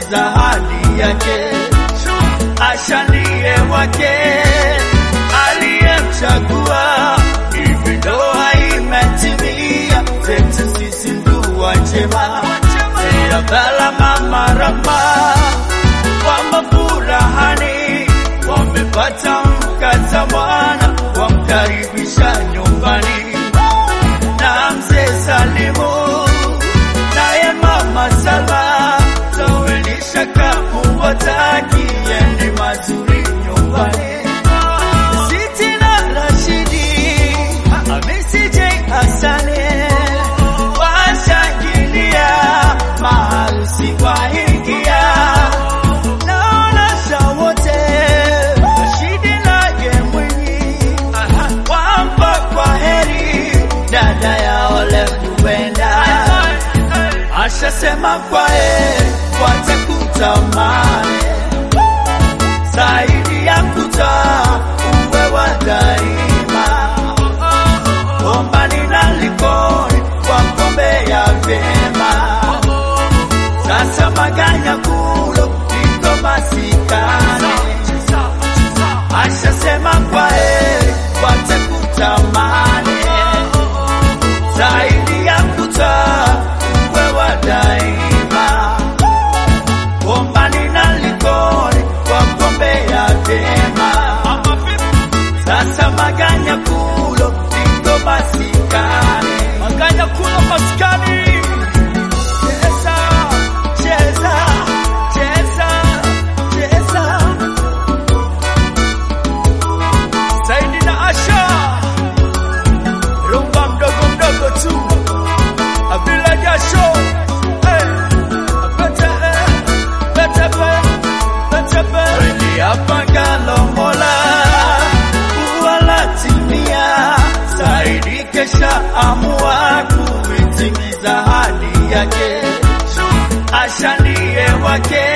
kutimiza hadi yake. Asha ndiye wake aliyemchagua, hivi ndoa imetimia, zetu sisi ndugu njema, Sirabala mama Rama wamo furahani, wamepata mkaza mwana, wamkaribisha nyumbani na mzee Salimu naye mama Salma zawelisha kamu watakieni mazuri nyumbani. Siti na Rashidi Hamisi J Hasani washangilia maharusi waingia naonesha wote Rashidi naye Mwinyi wampa kwa heri dada ya ole kupenda ashasema kwa heri watakutamani zaidi ya kuta uwe wa daima bombani na likoni kwa kombe ya vyema sasa maganya kulo liko masikani ashasema kwa heri watakutamani zaidi ya kuta uwe wa daima bombani na likoni kwa kombe ya vyema sasa maganya kulo liko masikani maganya kulo masikani cheza cheza cheza cheza Saidi na Asha rumba mdogo mdogo tu Abila jasho eh, pete eh, pete pe pete pe Kweli hapa galo mola wala timia Saidi kesha amua kuitimiza hadi yake Asha ndiye wake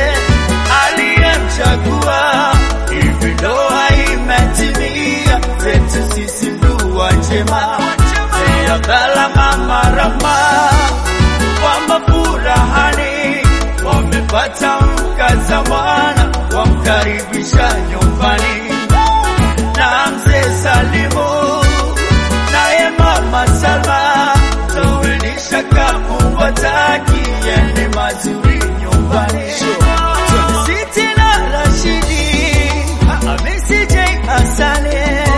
aliyemchagua, hivi ndoa imetimia, zetu sisi ndugu njema, Sirabala mama Rama wamo furahani, wamepata mkaza mwana, wamkaribisha nyumbani na mzee Salimu naye mama Salma zawelisha kamu watakieni mazuri nyumbani. Siti na Rashidi Hamisi J Hasani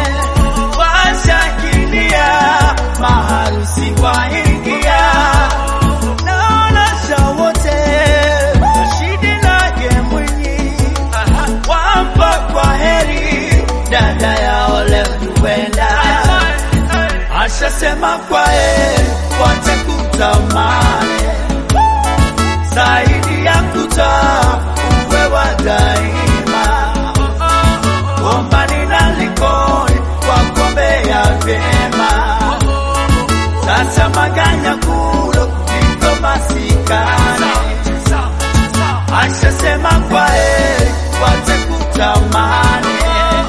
washangilia maharusi waingia naonesha wote Rashidi naye Mwinyi wampa kwa heri dada ya ole kupenda ashasema kwa heri watakutamani zaidi ya kuta uwe wa daima bombani na likoni kwa kombe ya vyema sasa maganya kulo liko masikani ashasema kwa heri watakutamani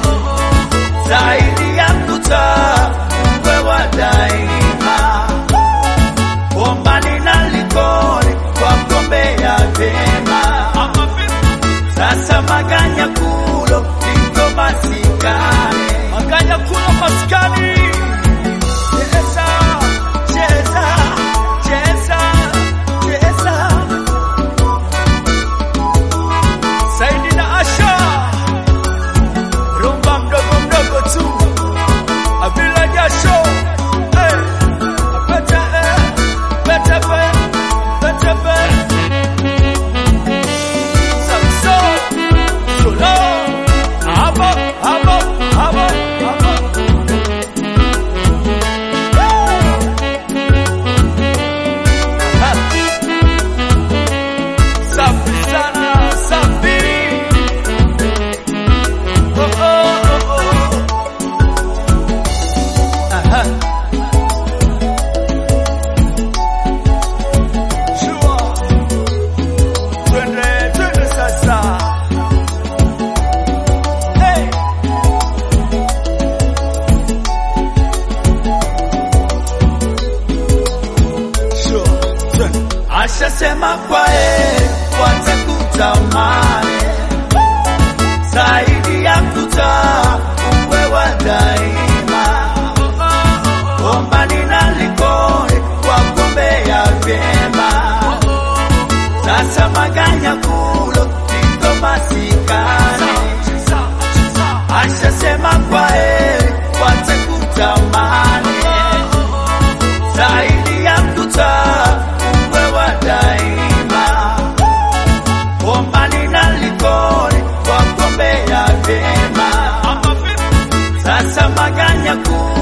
zaidi ya kuta uwe wa daima bombani na likoni kwa kombe ya vyema sasa maganya kulo liko masikani maganya kulo masikani cheza cheza cheza cheza Saidi na Asha rumba mdogo mdogo tu manyakulo niko masikani ashasema kwa heri watekutamani zaidi ya mkuta uwe wa daima Ombani na likoni wagombea vyema sasa maganya kuu